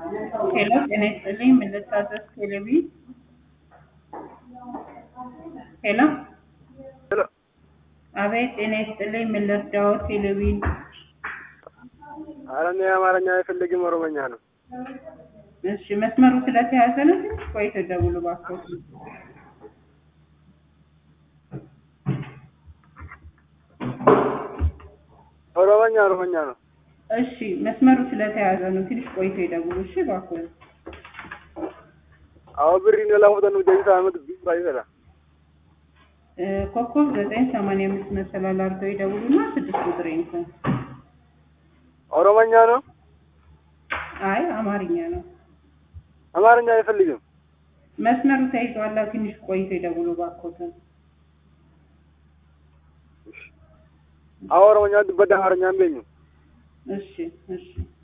ሄሎ ጤና ይስጥልኝ ምን ልታዘዝ ቴሌቪ ሄሎ ሄሎ አቤት ጤና ይስጥልኝ ምን ልርዳዎ ቴሌቪ ኧረ እኔ አማርኛ አይፈልግም ኦሮሞኛ ነው። እሺ መስመሩ ስለተያዘ ነው ትንሽ ቆይተው ደውሉ እባክዎት ኦሮሞኛ ኦሮሞኛ ነው። እሺ መስመሩ ስለተያዘ ነው ትንሽ ቆይተው ይደውሉ እሺ እባክዎት አዎ ብሪ ነው ላሙተን ጀንሳ አመት ቢባ ይሰራ እ ኮከብ ዘጠኝ ሰማንያ አምስት መሰላል አድርገው ይደውሉና ስድስት ቁጥር ይንኩ ኦሮሞኛ ነው። አይ አማርኛ ነው አማርኛ አይፈልግም። መስመሩ ተይዟል ትንሽ ቆይተው ይደውሉ እባክዎት አዎ ኦሮሞኛ ድበዳ አማርኛ አንበኝ እሺ እሺ